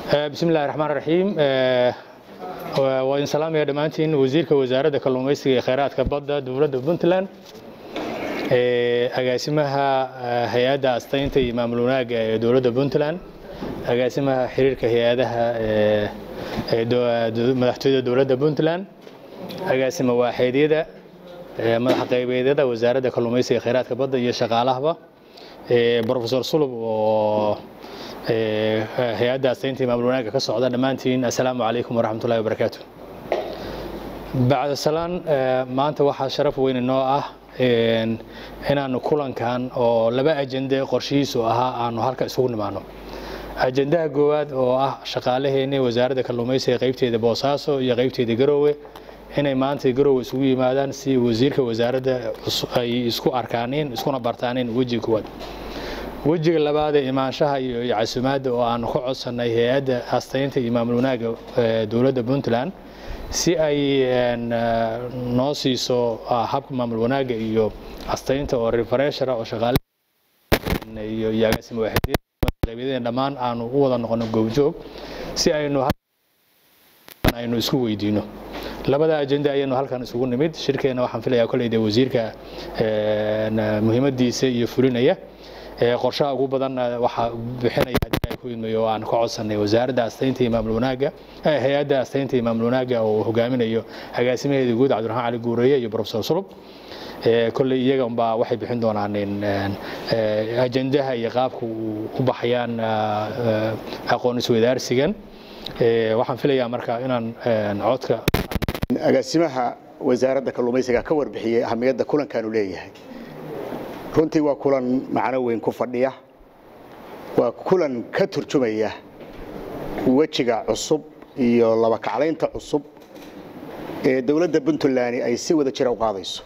bismi illahi raxmaan raxiim waa idin salaamaya dhammaantiin wasiirka wasaaradda kalluumaysiga ee kheyraadka badda dowladda puntland agaasimaha hay-adda astaynta iyo maamul wanaagga ee dowladda puntland agaasimaha xiriirka hay-adaha madaxtooyada dowladda puntland agaasima waaxeedyada madaxa qaybeedyada wasaaradda kalluumaysiga ee kheyraadka badda iyo shaqaalahaba brofesor sulub oo hay-adda astaynta iyo maamul wanaagga ka socda dhammaantiin assalaamu calaykum waraxmat ullahi wabarakaatu bacda salaan maanta waxaa sharaf weyn inoo ah inaanu kulankan oo laba ajende qorshihiisu ahaa aanu halka isugu nimaano ajendaha koowaad oo ah shaqaalaheeni wasaaradda kalluumaysiga qaybteeda boosaaso iyo qaybteeda garoowe inay maanta garoowe isugu yimaadaan si wasiirka wasaaradda ay isku arkaaneen iskuna bartaaneen wejiga koowaad wejiga labaad ee imaanshaha iyo casumaadda oo aanu ka codsanay hay-adda astaynta iyo maamul wanaagga dowladda puntland si ay noo siiso habka maamul wanaagga iyo astaynta oo refereshara oo shaqaale iyo iyo agaasima waaxideen dhammaan aanu u wada noqono goobjoog si aynu aynu isku weydiino labada ajende ayaynu halkan isugu nimid shirkeena waxaan filayaa kolleyda wasiirka muhiimadiisa iyo fulinaya qorshaha ugu badan waxaa bixinaya haddii ay ku idmayo oo aan ka codsanay wasaaradda astaynta iyo maamul wanaagga hay-adda astaynta iyo maamul wanaagga oo hogaaminayo agaasimaheeda guud cabdiraxmaan cali guureeye iyo profesor sulub kolley iyaga unbaa waxay bixin doonaan ajendaha iyo qaabka u baxayaan aqoon isweydaarsigan waxaan filayaa marka inaan codka agaasimaha wasaaradda kalluumaysiga ka warbixiyey ahamiyadda kulankaanu leeyahay runtii waa kulan macno weyn ku fadhiya waa kulan ka turjumaya wejiga cusub iyo labakaclaynta cusub ee dowladda puntland ay si wada jira u qaadayso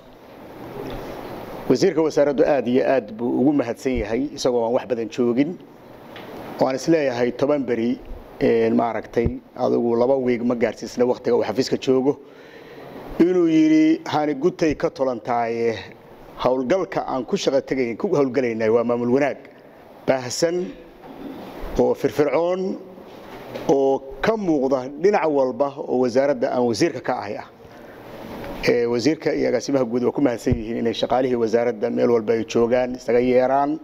wasiirka wasaaraddu aad iyo aad buu ugu mahadsan yahay isagoo aan wax badan joogin oo aan isleeyahay toban beri maaragtay adigu laba wiig ma gaarsiisna wakhtiga uu xafiiska joogo inuu yidhi hani gutay ka tolantaaye howlgalka aan ku shaqa tegayn ku howlgalaynay waa maamul wanaag baahsan oo firfircoon oo ka muuqda dhinac walba oo wasaaradda aan wasiirka ka ahay ah wasiirka iyo agaasimaha guud waa ku mahadsan yihiin inay shaqaalihii wasaaradda meel walba ay joogaan isaga yeeraan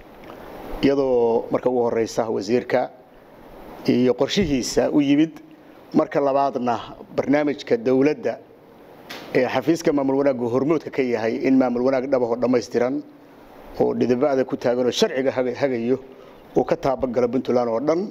iyadoo marka ugu horeysa wasiirka iyo qorshihiisa u yimid marka labaadna barnaamijka dowladda ee xafiiska maamul wanaaggu hormoodka ka yahay in maamul wanaag dhabahoo dhammaystiran oo dhidibada ku taagan oo sharciga hagayo uu ka taabagalo puntland oo dhan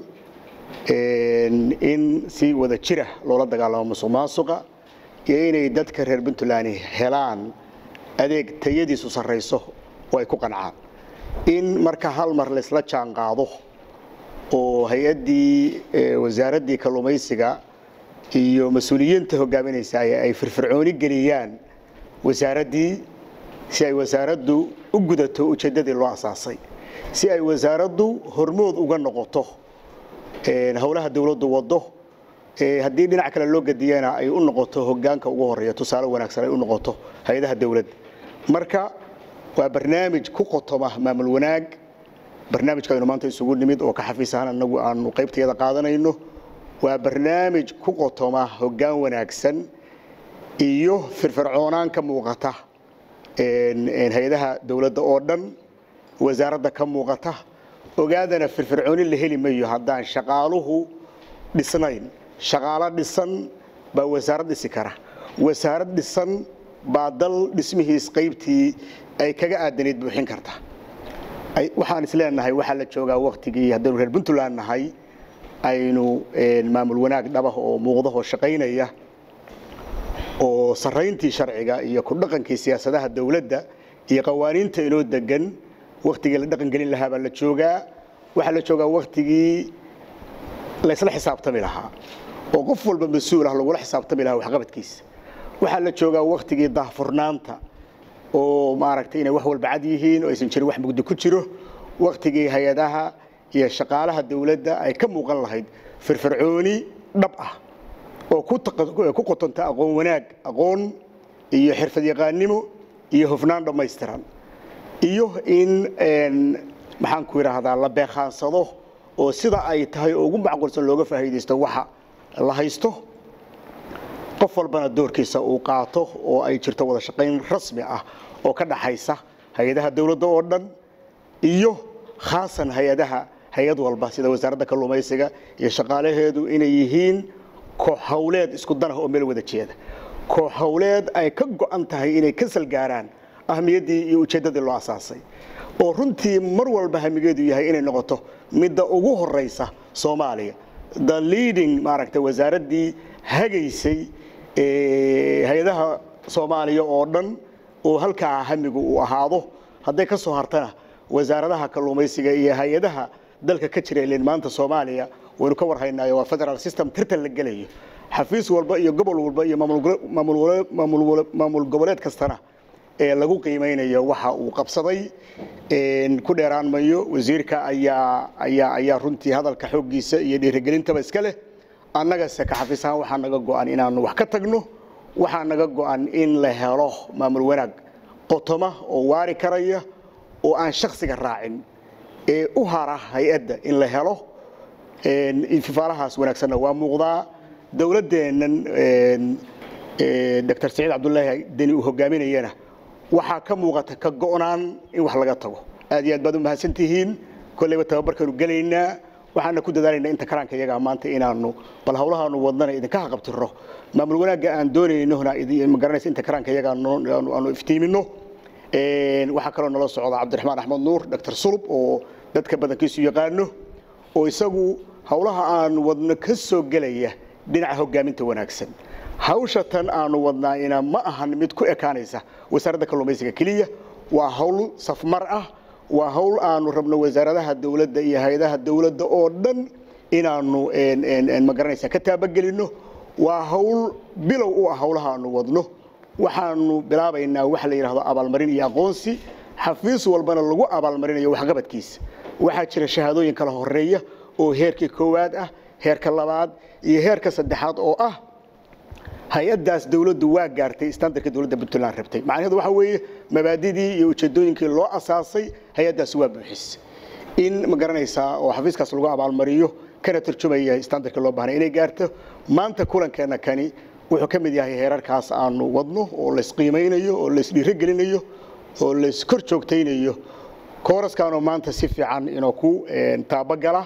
in si wada jira loola dagaalamo musuq maasuqa iyo inay dadka reer puntland helaan adeeg tayadiisu sarrayso oo ay ku qancaan in marka hal mar laysla jaan qaado oo hay-addii wasaaraddii kalluumaysiga iyo mas-uuliyiinta hogaaminaysa ay firfircooni geliyaan wasaaraddii si ay wasaaraddu u gudato ujeeddadii loo asaasay si ay wasaaraddu hormood uga noqoto howlaha dowladdu waddo haddii dhinac kale loo gadiyana ay u noqoto hogaanka ugu horeeya tusaale wanaagsan ay u noqoto hay-adaha dowladda marka waa barnaamij ku qotoma maamul wanaag barnaamijka aynu maanta isugu nimid oo ka xafiis ahaan anagu aanu qaybtayada qaadanayno waa barnaamij ku qotoma hoggaan wanaagsan iyo firfircoonaan ka muuqata hay-adaha dowladda oo dhan wasaaradda ka muuqata ogaadana firfircooni la heli mayo haddaan shaqaaluhu dhisnayn shaqaalo dhisan baa wasaarad dhisi kara wasaarad dhisan baa dal dhismihiis qaybtii ay kaga aadanayd buuxin karta waxaan isleenahay waxaa la joogaa waktigii haddaynu reer puntland nahay aynu maamul wanaag dhabah oo muuqdahoo shaqaynaya oo sarayntii sharciga iyo ku dhaqankii siyaasadaha dowladda iyo qawaaniinta inoo degan waktigii la dhaqan gelin lahaa baa la joogaa waxaa la joogaa waktigii laysla xisaabtami lahaa oo qof walba mas-uul ah lagula xisaabtami lahaa waxqabadkiisa waxaa la joogaa waktigii daahfurnaanta oo maaragtay inay wax walba cad yihiin oo aysan jirin wax mugdi ku jiro waktigii hay-adaha iyo shaqaalaha dowladda ay ka muuqan lahayd firfircooni dhab ah oo ku qotonta aqoon wanaag aqoon iyo xirfad yaqaannimo iyo hufnaan dhammaystiran iyo in maxaan ku idhaahdaa la beekaansado oo sida ay tahay oo ugu macquulsan looga faa'iidaysto waxa la haysto qof walbana doorkiisa uu qaato oo ay jirto wada shaqayn rasmi ah oo ka dhaxaysa hay-adaha dowladda oo dhan iyo khaasan hay-adaha hay-ad walba sida wasaaradda kalluumaysiga iyo shaqaalaheedu inay yihiin koox howleed isku dan ah oo meel wada jeeda koox howleed ay ka go'an tahay inay ka salgaaraan ahmiyaddii iyo ujeeddadii loo asaasay oo runtii mar walba hamigeedu yahay inay noqoto midda ugu horeysa soomaaliya the leading maaragtay wasaaraddii hagaysay hay-adaha soomaaliya oo dhan oo halkaa hamigu uu ahaado hadday ka soo hartana wasaaradaha kalluumaysiga iyo hay-adaha dalka ka jira ileen maanta soomaaliya waynu ka warhaynaayo waa federal system tirtan la gelayo xafiis walba iyo gobol walba iyo maamul goboleed kastana ee lagu qiimaynayo waxa uu qabsaday ku dheeraan mayo wasiirka ayaa ayaa ayaa runtii hadalka xooggiisa iyo dhiirigelintaba iska leh annagase ka xafiis ahaan waxaa naga go'an inaanu wax ka tagno waxaa naga go'an in la helo maamul wanaag qotoma oo waari karaya oo aan shaksiga raacin ee u hara hay-adda in la helo ifaalahaas wanaagsanna waa muuqdaa dowladdeennan doctor saciid cabdulaahi deni uu hogaaminayana waxaa ka muuqata ka go'naan in wax laga tago aad iyo aad baad u mahadsan tihiin kolleyba tababarkaanu gelaynaa waxaana ku dadaalaynaa inta karaanka iyagaa maanta inaanu bal hawlahaanu wadnana idinka haqabtiro maamul wanaagga aan doonaynona ma garanaysa inta karaanka iyaga aanu iftiimino waxaa kaloo nala socda cabdiraxmaan axmed nuur doctor sulub oo dadka badankiisu yaqaano oo isagu hawlaha aan wadno ka soo gelaya dhinaca hogaaminta wanaagsan hawsha tan aanu wadnaayna ma ahan mid ku ekaanaysa wasaaradda kalluumaysiga keliya waa hawl safmar ah waa hawl aanu rabno wasaaradaha dowladda iyo hay-adaha dowladda oo dhan inaanu magaranaysa ka taabagelino waa hawl bilow u ah hawlaha aanu wadno waxaanu bilaabaynaa waxa la yidhahdo abaalmarin iyo aqoonsi xafiis walbana lagu abaalmarinayo waxqabadkiisa waxaa jira shahaadooyin kala horeeya oo heerkii koowaad ah heerka labaad iyo heerka saddexaad oo ah hay-addaas dowladdu waa gaartay standardka dowladda puntland rabtay macnaheedu waxa weeye mabaadidii iyo ujeedooyinkii loo asaasay hay-addaas waa buuxis in ma garanaysaa oo xafiiskaas lagu abaalmariyo kana turjumaya standardka loo baahnay inay gaarto maanta kulankeenna kani wuxuu ka mid yahay heerarkaas aanu wadno oo laysqiimaynayo oo laysdhiirogelinayo oo layskor joogtaynayo kooraskaanoo maanta si fiican inoo ku taabagala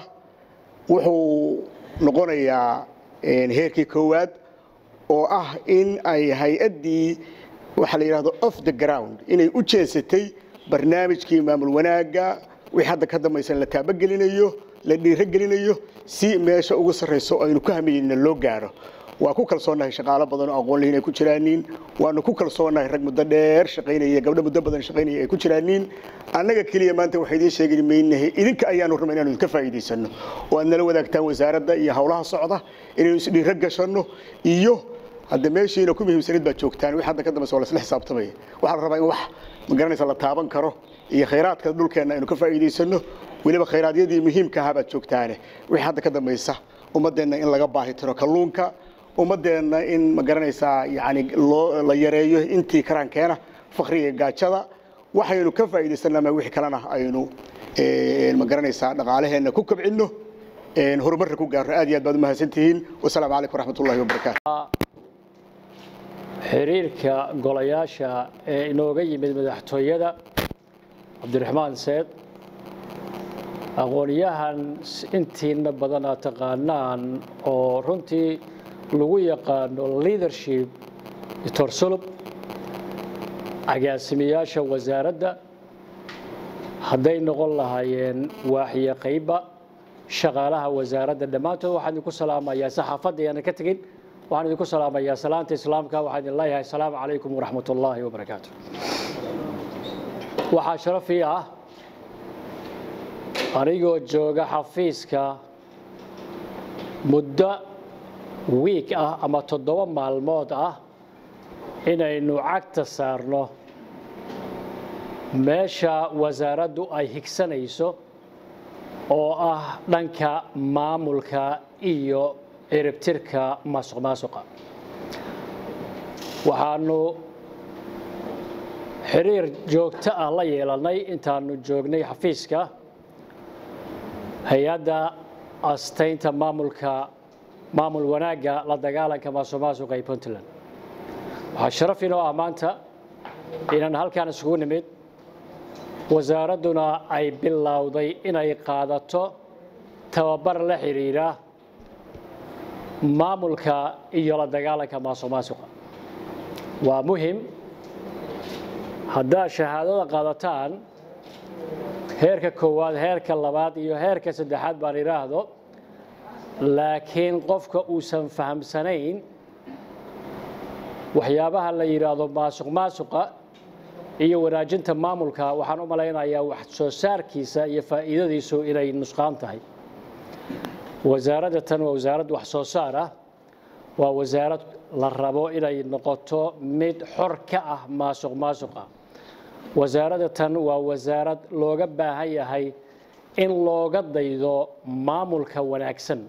wuxuu noqonayaa heerkii koowaad oo ah in ay hay-addii waxaa la yidhahdo off the ground inay u jeesatay barnaamijkii maamul wanaagga wixii hadda ka dambaysan la taabagelinayo la dhiirogelinayo si meesha ugu sarrayso aynu ku hamiyeyna loo gaaro waa ku kalsoonahay shaqaalo badan oo aqoon lihiin ay ku jiraaniin waanu ku kalsoonahay rag muddo dheer shaqaynaya gabdho muddo badan shaqaynaya ay ku jiraaniin annaga keliya maanta waxay idiin sheegi maynahay idinka ayaanu rabnay inaanu idinka faa'iidaysano oo aad nala wadaagtaan wasaaradda iyo hawlaha socda inaynu isdhiiro gashanno iyo hadda meeshiina ku muhiimsanayd baad joogtaan wix hadda ka dambaysa waa lasla xisaabtamaya waxaa la rabaa in wax ma garanaysa la taaban karo iyo khayraadka dhulkeenna aynu ka faa'iidaysano weliba khayraadiyadii muhiimka ahaa baad joogtaane wixii hadda ka dambaysa ummaddeenna in laga baahi tiro kalluunka ummaddeenna in ma garanaysaa yani loo la yareeyo intii karaankeena fakriga gaajada waxaynu ka faa'iidaysanama wixii kalena aynu ma garanaysaa dhaqaalaheenna ku kobcinno horumarka ku gaarno aad iyo aad baad u mahadsantihiin wasalaamu calaykum waraxmatullahi wabarakaatu xiriirka golayaasha ee inooga yimid madaxtooyada cabdiraxmaan seed aqoonyahan intiina badan aad taqaanaan oo runtii lagu yaqaano leadership doctor sulub agaasimayaasha wasaaradda hadday noqon lahaayeen waaxyo qayba shaqaalaha wasaaradda dhammaantood waxaan idinku salaamayaa saxaafadda ayaanan ka tegin waxaan idinku salaamayaa salaanta islaamka waxaan idin leeyahay asalaamu calaykum waraxmat ullaahi wabarakaatu waxaa sharaf ii ah anigoo jooga xafiiska muddo wiig ah ama toddoba maalmood ah inaynu cagta saarno meesha wasaaraddu ay higsanayso oo ah dhanka maamulka iyo ciribtirka maasuq maasuqa waxaanu xiriir joogto ah la yeelannay intaanu joognay xafiiska hay-adda astaynta maamulka maamul wanaagga la dagaalanka maasuqmaasuqa ee puntland waxaa sharaf inoo ah maanta inaan halkaan isugu nimid wasaaradduna ay bilowday inay qaadato tababar la xidhiidha maamulka iyo la dagaalanka maasuqmaasuqa waa muhim haddaad shahaadada qaadataan heerka koowaad heerka labaad iyo heerka saddexaad baan idhaahdo laakiin qofka uusan fahamsanayn waxyaabaha la yidhaahdo maasuq maasuqa iyo wanaajinta maamulka waxaan u malaynayaa wax soo saarkiisa iyo faa'iidadiisu inay nusqaan tahay wasaaradda tan waa wasaarad wax soo saar ah waa wasaarad la rabo inay noqoto mid xor ka ah maasuq maasuqa wasaaradda tan waa wasaarad looga baahan yahay in looga daydo maamulka wanaagsan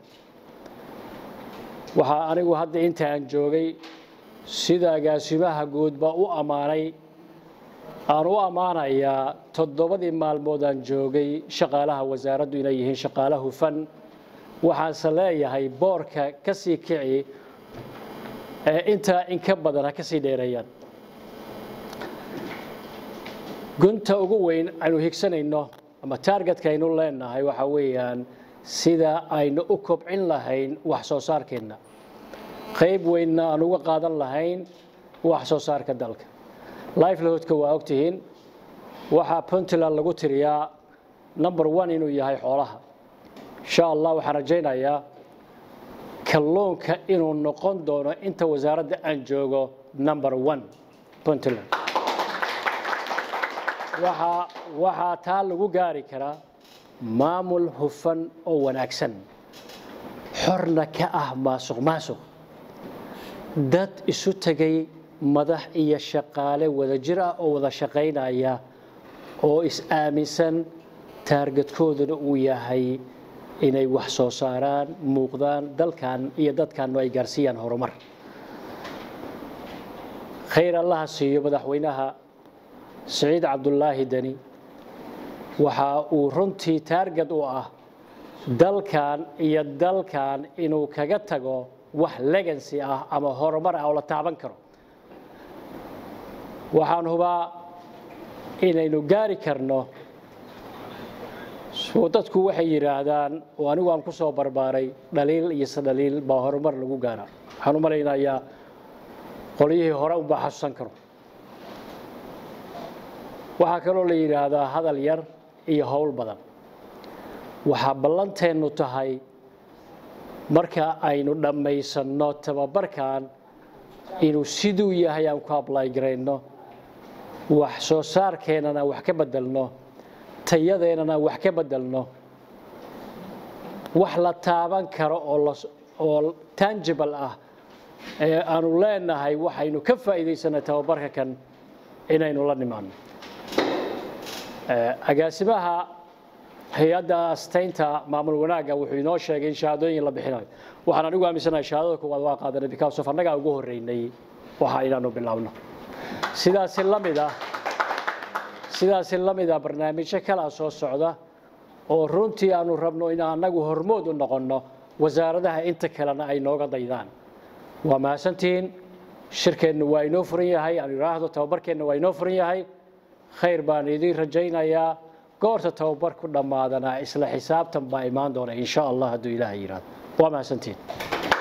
waxaa anigu hadda inta aan joogay sida agaasimaha guudba u ammaanay aan u ammaanayaa toddobadii maalmood aan joogay shaqaalaha wasaaraddu inay yihiin shaqaale hufan waxaanse leeyahay boorka ka sii kici ee intaa in ka badan ha ka sii dheereeyaan gunta ugu weyn aynu higsanayno ama taargetka aynu leenahay waxaa weeyaan sida aynu u kobcin lahayn wax soo saarkeenna qayb weynna aan uga qaadan lahayn wax soo saarka dalka lifelhoodka waa ogtihiin waxaa puntland lagu tiriyaa number one inuu yahay xoolaha insha allah waxaan rajaynayaa kalluunka inuu noqon doono inta wasaaradda aan joogo number one puntland waxaa waxaa taa lagu gaari karaa maamul hufan oo wanaagsan xorna ka ah maasuq maasuq dad isu tegay madax iyo shaqaale wada jir ah oo wada shaqaynaya oo is-aaminsan taargadkooduna uu yahay inay wax soo saaraan muuqdaan dalkan iyo dadkannu ay gaarsiiyaan horumar khayr allaha siiyo madaxweynaha siciid cabdulaahi deni waxa uu runtii taargad u ah dalkan iyo dalkan inuu kaga tago wax legancy ah ama horumar ah oo la taaban karo waxaan hubaa inaynu gaari karno dadku waxay yidhaahdaan oo anigu aan ku soo barbaaray dhaliil iyo sadhaliil baa horumar lagu gaara waxaan u malaynayaa qolyihii hore unbaa xasuusan karo waxaa kaloo la yidhaahdaa hadal yar iyo howl badan waxaa ballanteennu tahay marka aynu dhammaysanno tababarkan inuu siduu yahay aan ku ablay garayno wax soo saarkeennana wax ka bedelno tayadeennana wax ka bedelno wax la taaban karo oo tangible ah ee aanu leenahay waxaynu ka faa'iidaysanay tababarka kan inaynu la nimaano agaasimaha hay-adda astaynta maamul wanaagga wuxuu inoo sheegay in shahaadooyin la bixinayo waxaan anigu aaminsanahay shahaadada koowaad waa qaadanay because of annagaa ugu horreynay waxa inaanu bilaabno sidaasi la mid ah sidaasi la mid ah barnaamijyo kalaa soo socda oo runtii aanu rabno in annagu hormood u noqonno wasaaradaha inta kalena ay nooga daydaan waa mahadsantihiin shirkeennu waa inoo furan yahay aan idhaahdo tababarkeenna waa inoo furan yahay khayr baan idiin rajaynayaa goorta tababar ku dhammaadana isla xisaabtan baa imaan doona insha allah hadduu ilaahay yidhaahdo waa mahadsantihiin